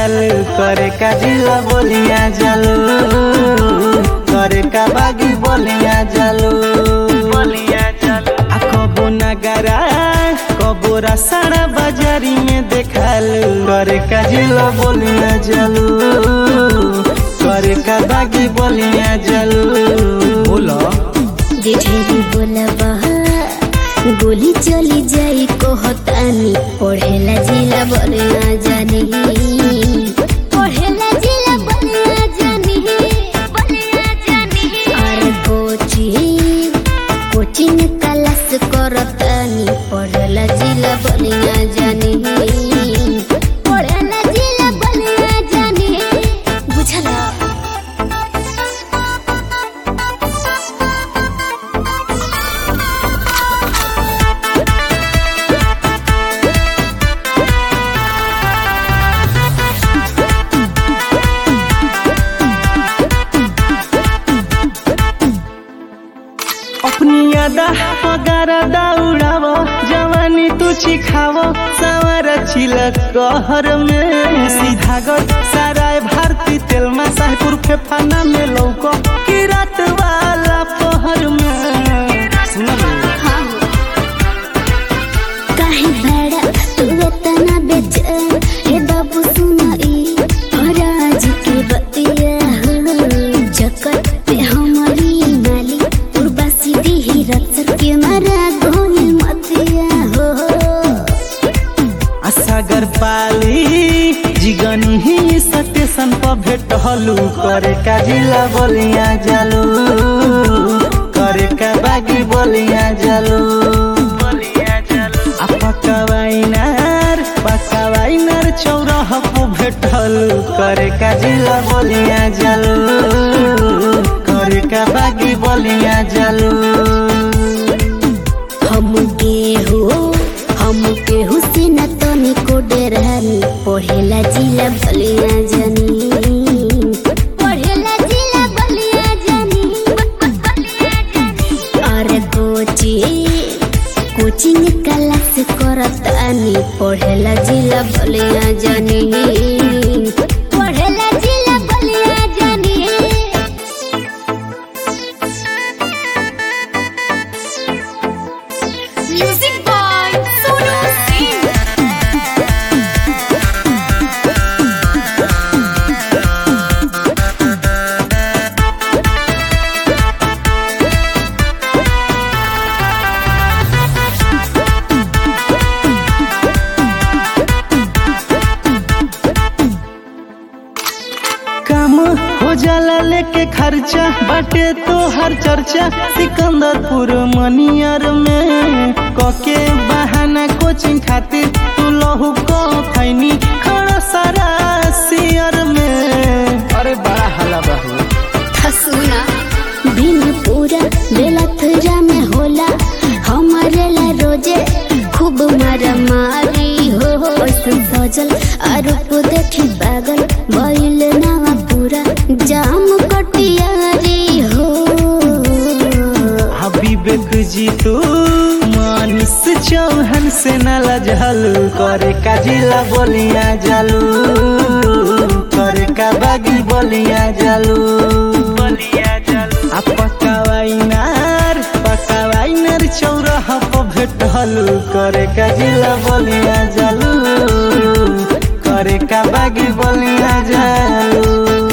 देखालू करे का जिला बोलिया जालू करे का बागी बोलिया जालू बोलिया जालू आ कबो नगरा कबो रसाड़ा बाजारी में देखालू करे का जिला बोलिया जालू करे का बागी बोलिया जालू बोलो जे ढेरी बोलबा गोली चली जाई कहतानी पढ़ेला जिला बनिया जानी पढ़ेला जिला बनिया जानी बनिया जानी अरे कोचिंग कोचिंग क्लास करतानी पढ़ेला जिला बनिया जानी पढ़ेला जिला बनिया जानी बुझला अपनी यादा पगारा दौड़ावो जवानी तू चिखावो सवार छिलक कहर में सीधा गढ़ साराय भारती तेल में साहपुर फेफाना में लौको की रात वाला पहर में सुना काहे बड़ा तू इतना बेचैन हे बाबू सुनाई राज के बतिया जकत पे हमारी माली उर्वासी दी रत्सर के मारा गोल मतिया हो सागर पाली जिगनी ही स्टेशन पर भेटलू करे का जिला बोलिया जालू करे का बागी बोलिया जालू बोलिया जालू आ पकवाइनार पकवाइनार चौराह पर भेटलू करे का जिला बोलिया जालू करे का बागी बोलिया जालू हम केहू हम केहू से न तनी को डरानी पढ़ेला जिला बलिया जानी पढ़ेला जिला बलिया जानी बलिया जानी अरे कोचिंग कोचिंग क्लास करतानी पढ़ेला जिला बलिया जानी पढ़ेला जिला बलिया जानी Music by Sonu Singh. काम हो जाला लेके खर्चा बाटे तो हर चर्चा सिकंदरपुर मनियर में कके बहाना कोचिंग खातिर तू लहू को खैनी खड़ा सारा सियर में अरे बड़ा हला बहू हसूना दिन पूरा बेला थरा में होला हमारे ला रोजे खूब मारा मारी हो हो ऐसन सजल आरोप देखी पागल बैल नावा पूरा जाम कटियारी हो विवेक जी तू मानिस चौहान से न लजहलू करे का जिला बोलिया जालू करे का बागी बोलिया जालू बोलिया जालू आ पकावाइनार पकावाइनार चौराह पर भेटलू करे का जिला बोलिया जालू करे का बागी बोलिया जालू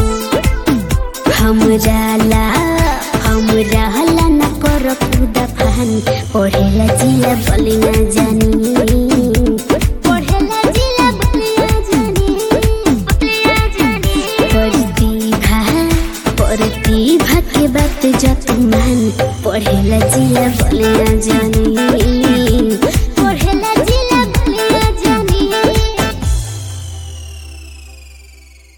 हमरा ला हमरा ला न कर खुदा फहानी पढ़ेला जिला बलिया जानी पढ़ेला जिला बलिया जानी बलिया जानी प्रतिभा प्रतिभा के बात जत मान पढ़ेला जिला बलिया जानी